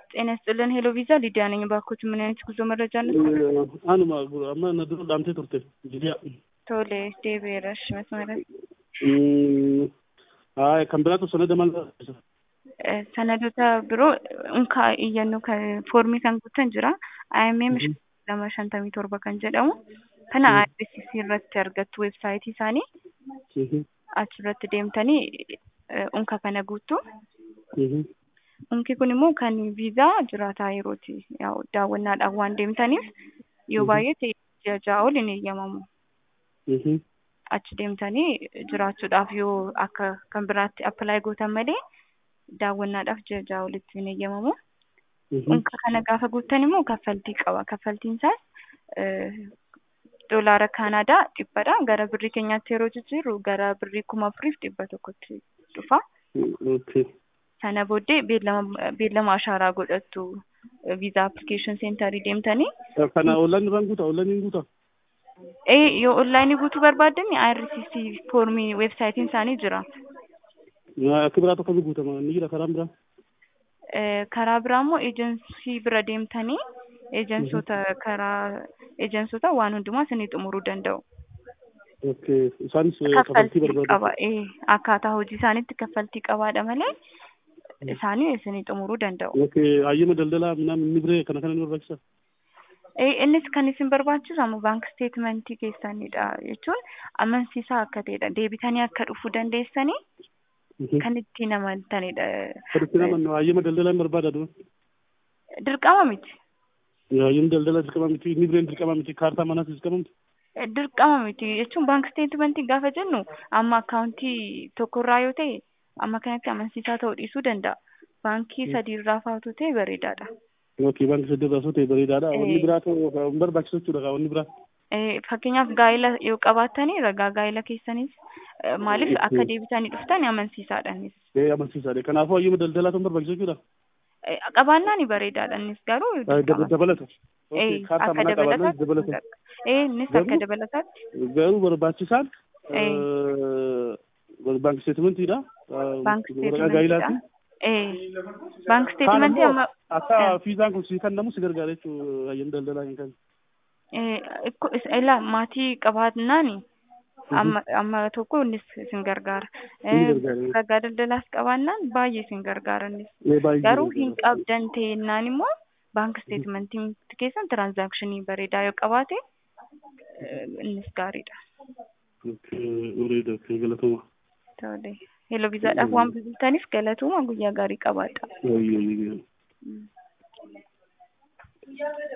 ጤና ይስጥልን ሄሎ ቪዛ ሊዲያ ነኝ። ባኮች ምን አይነት ጉዞ መረጃ ነው? አንuma amma na dura dhaamtee turte jidiya ቶሌ deebi'eerash መስመረ ሀይ kan biraatu sanada maal sanadoota biroo unkaa iyyannoo kan foormii kan guutan jira IMM lama shantamii torba kan jedhamu kana IRCC irratti argattu weebsaayitii isaanii achirratti deemtanii unka kana guuttu unki kun immoo kan viizaa jiraataa yerooti daawwannaadhaaf waan deemtaniif yoo baay'ee ta'e ji'a ja'a ol hin eeyyamamu achi deemtanii jiraachuudhaaf yoo akka kan biraatti appilaayi gootan malee daawwannaadhaaf ji'a ja'a olitti hin eeyyamamu. Unka kana gaafa guuttan immoo kaffaltii qaba. Kaffaltiin isaas doolaara Kaanaadaa dhibbadha. Gara birrii keenyaatti yeroo jijjiirru gara birrii kuma afuriif dhibba tokkotti dhufa. Sana booddee beellama ashaaraa godhattu viizaa appilikeeshin seentarii deemtanii. Kana onlaayinii irraan guutaa onlaayinii guutaa. Ee yoo onlaayinii guutuu barbaaddan IRCC foormii weebsaayitiin isaanii jira. Akka biraa tokko guutama ni jira karaan biraa. Karaa biraa immoo eejensii bira deemtanii eejensota karaa eejensota waan hundumaa isinii xumuruu danda'u. Isaanis kaffaltii barbaadu. qaba. Akkaataa hojii isaaniitti kaffaltii qabaadha malee isaanii isinii xumuruu danda'u. Hayyama daldalaa minaan inni biree kana kana ni barbaachisa. Innis kan isin barbaachisamu baank steetmentii keessanidha jechuun amansiisaa akka ta'edha. Deebitanii akka dhufuu dandeessanii kan ittiin amantanidha. Kan ittiin amannu hayyama daldalaa hin barbaadadu. Dirqama miti. Hayyama daldalaa dirqama miti inni bireen dirqama miti kaartaa manaas dirqama miti. Dirqama miti jechuun baank steetmentii gaafa jennu amma akkaawuntii tokkorraa yoo ta'e amma kanatti amansiisaa ta'uu dhiisuu danda'a. Baankii sadiirraa fa'aatu ta'e bareedaadha. Yookiin baankii sadiirraa osoo ta'e bareedaadha. Wanni biraa ta'uu hin barbaachisu jechuudha wanni biraa. Fakkeenyaaf gaa'ila yoo qabaattanii ragaa gaa'ila keessanis maaliif akka deebitanii dhuftan amansiisaadhanis. Ee amansiisaadha. Kanaafuu hayyama daldalaa ta'uu barbaachisu jechuudha. Qabaannaan bareedaadha innis garuu. Dabalata. Akka dabalataatti. Ee innis akka dabalataatti. Garuu barbaachisaan baankii steetimentiidha. Baank steetimentidha. Baank steetimentii amma. Akka fiizaan kun si kennamu si gargaara jechuudha hayyama daldalaa hin kennu. Ilaa maatii qabaannaani amma amma tokko innis isin gargaara. Ragaa daldalaas qabaannaan baay'ee isin gargaara innis. Garuu hin qabdan ta'ennaan immoo baank steetimentii keessan tiraanzaakshinii bareedaa yoo qabaate innis gaariidha. Galatuma. Tole. Hello viizaadhaaf waan bilbiltaniif galatuma guyyaa gaarii qabaadha.